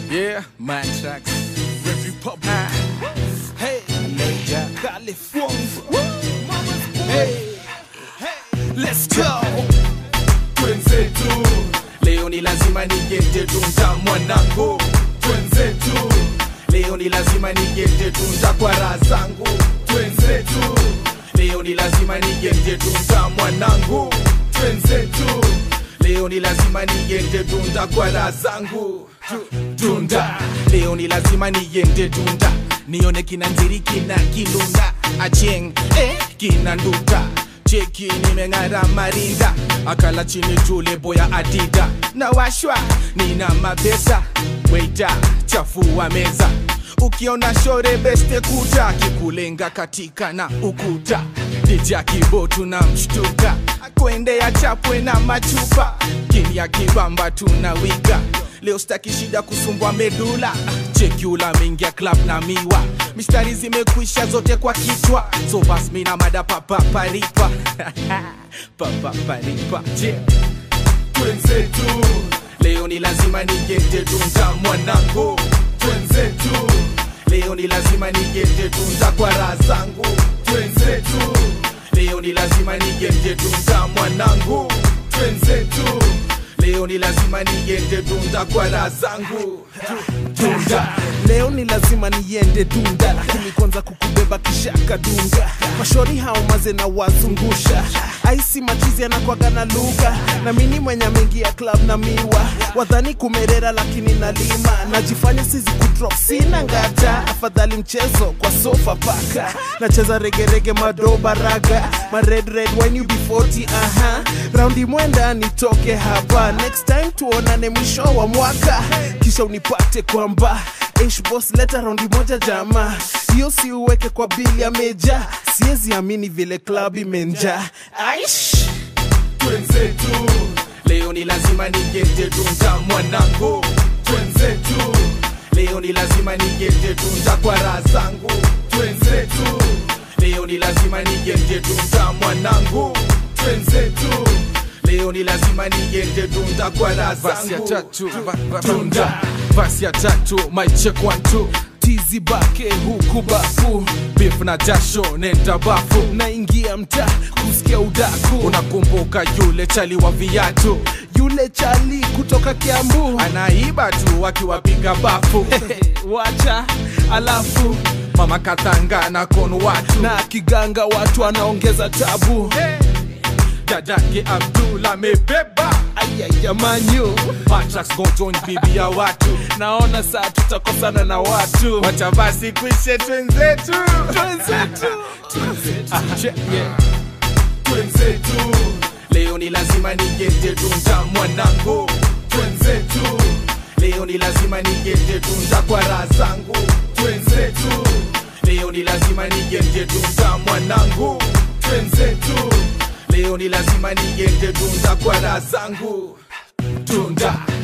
Yeah, man tracks. Red Republic. Hey, Major California. Hey, hey, let's go. Twenzetu, leo ni lazima nigete tunza mwanangu. Twenzetu, leo ni lazima nigete tunza kwa raha zangu. Twenzetu, leo ni lazima nigete tunza mwanangu. Twenzetu, leo ni lazima nigete tunda kwa raha zangu. Tu- Tunda, leo ni lazima niende tunda nione kina nziri kina kilunda acheng eh, kina nduta cheki nimeng'ara marinda akala chini tule boya adida na washwa nina mapesa weita chafua meza ukiona shore beste kuta kikulenga katika na ukuta dija kibotu na mshtuka kuendea chapwe na machupa kimya kibamba tunawiga leo staki shida kusumbwa medula chekula mingia club na miwa mistari zimekwisha zote kwa kichwa so bas mina mada papaparipa papaparipa yeah. twenzetu leo ni lazima nigete tunza mwanangu twenzetu leo ni lazima nigete tunza kwa raha zangu twenzetu leo ni lazima nigete tunza mwanangu twenzetu leo ni lazima nigete tunza kwa raha zangu tunda leo ni lazima niende dunda lakini kwanza kukubeba kisha kadunga mashori hao maze na wazungusha aisi machizi anakwaga na lugha na mini mwenye mengi ya club na miwa wadhani kumerera lakini nalima najifanya sizi kudrop sina ngata afadhali mchezo kwa sofa paka nacheza regerege madoba raga ma red red when you be 40 aha raundi mwenda nitoke hapa next time tuonane mwisho wa mwaka kisha unipate kwamba Ish boss leta raundi moja jama hiyo si uweke kwa bili ya meja siwezi amini vile club imenja aish twenzetu leo ni lazima nigete tunza mwanangu twenzetu leo ni lazima nigete tunza kwa raha zangu twenzetu leo ni lazima nigete tunza mwanangu twenzetu leo ni lazima nigete tunza kwa raha Basi ya zangu tatu, ba- ba- tunda Basi ya tatu, mic check one two. tizi bake huku bafu Beef na jasho nenda bafu. naingia mtaa kusikia udaku Unakumbuka yule chali wa viatu yule chali kutoka kiambu anaiba tu akiwapiga bafu. wacha alafu Mama katanga na kono watu na kiganga watu anaongeza tabu dadake Abdul amebeba ayayamanyu Matrax go join bibi ya watu naona saa tutakosana na watu wacha basi kwishe twenzetu Twenzetu. Che- yeah. twenzetu leo ni lazima nigete tunza mwanangu twenzetu leo ni lazima nigete tunza kwa raha zangu twenzetu leo ni lazima nigete tunza mwanangu twenzetu leo ni lazima nigete tunza kwa raha zangu tunda